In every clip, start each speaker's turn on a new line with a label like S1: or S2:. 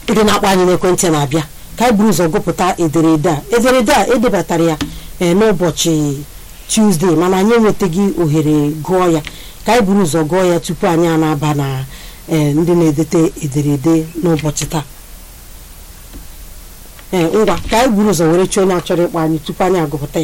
S1: ndị na-akpọ anyị n'ekwentị na-abịa ka anyị buru ụzọ gụpụta ederede a ederede a edebatara ya ee n'ụbọchị tuzdee mana anyị enwetaghị ohere gụọ ya ka anyị buru ụzọ gụọ ya tupu anyị a na-aba na ee ndị na-edete ederede n'ụbọchị taa ee ngwa ka anyị buru ụzọ were chọọ onye achọrọ ịkpọ anyị tupu anyị agụpụta ya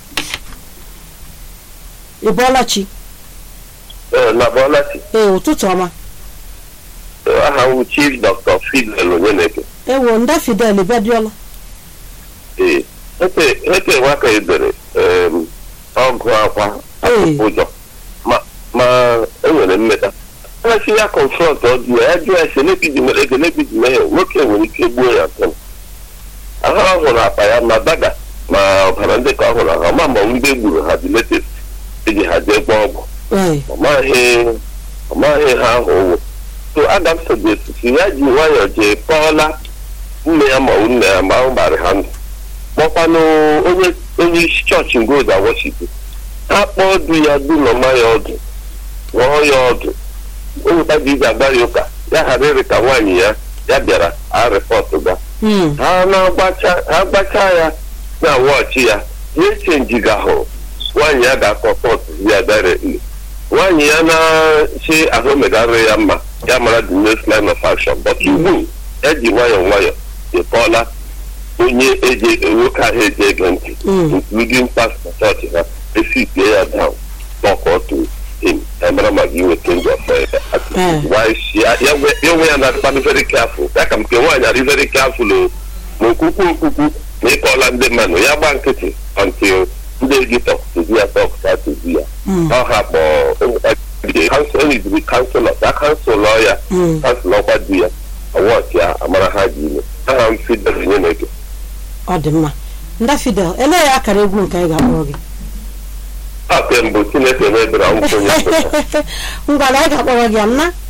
S1: ị bọọla chi
S2: Ee, na Bọlachi,
S1: ee ụtụtụ ọma
S2: aha m bụ Chief Dr. Fidel Onyeneke.
S1: ewo nda fidel bịadịọla
S2: Ee, ete ete nwaka edere em, ọgụ akwa
S1: Ee.
S2: ụjọ ma ma enwere mmeta asị ya confront ọ dị ya ya jụọ ya sị elekiji mere ego elekiji mee nwoke nwere ike gbuo ya ntị ahụ ọ hụrụ akpa ya ma daga ma ọbara ndị ka ọ hụrụ ha ma ma ndị gburu ha dị latest eji ha jee gbaa ọgwụ
S1: ee
S2: ọ maghị ọ maghị ha ahụ ụwụ so adam sogesi ya ji nwayọọ jee kpọọla nne ya ma nne ya ma ahụ gbara ha ndụ kpọkwanụ onye onye isi chọọchị ngoda washington ha kpọọ du ya du nọma ya ọdụ rụọ ya ọdụ o nweta ji iji agbara ya ụka ya ghara ịrị ka nwaanyị ya ya bịara a rịpọtụ ga
S1: Hmm.
S2: ha na-agbacha ha gbachaa ya na wọchị ya ya echenjigahụ nwaanyị ya ga-akọ pọt ya directly nwaanyị ya na-chi ahụ megarị ya mma ya mara the next line of action but ugbu ya ji nwayọọ nwayọọ ịkpọla onye eje nwoke ahụ eji ege ntị
S1: Mm.
S2: including pastor chọọchị ha esipie ya down talk to him ya mara ma gị nweta ndị ọfọ ya
S1: Eh.
S2: why she ya ya nwe ya onwe ya na-adịkwadị very careful ya ka m nke nwaanyị adị very careful o ma okwukwu okwukwu na ịkọla ndị mmadụ ya gba nkịtị until ndị editọ tozi ya tọk ka tozi ya
S1: Mm.
S2: ọ hapụ kansụl kansụlọ ya kansụlọ ya
S1: Mm.
S2: kansụl ọkwa di ya ọwọchị ya amara ha ji ime aha m fidel nye na ege
S1: ọ dị mma nda fidel elee ya akara egwu nke anyị ga-akpọrọ gị
S2: a mbụ chineke mebere ọnwụ onye
S1: ngwa na anyị ga-akpọrọ gị ya m na